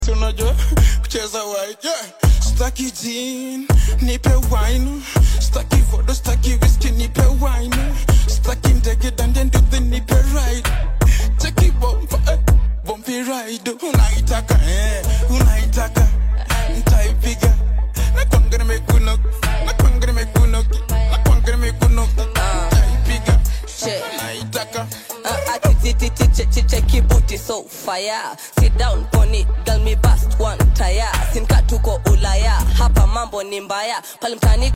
unajua kucheza wine yeah. staki jin nipe wine staki vodo staki whisky nipe wine staki ndege dande nduthi nipe ride cheki bomba eh, bombi ride unaitaka eh, unaitaka ntaipiga nakwangana mekunok nakwangana mekunok nakwangana mekunok ntaipiga Shit. naitaka Uh, atitititi che- cheki booty so fire sit down on it girl me bust one tire sinka tuko ulaya hapa mambo ni mbaya pale mtani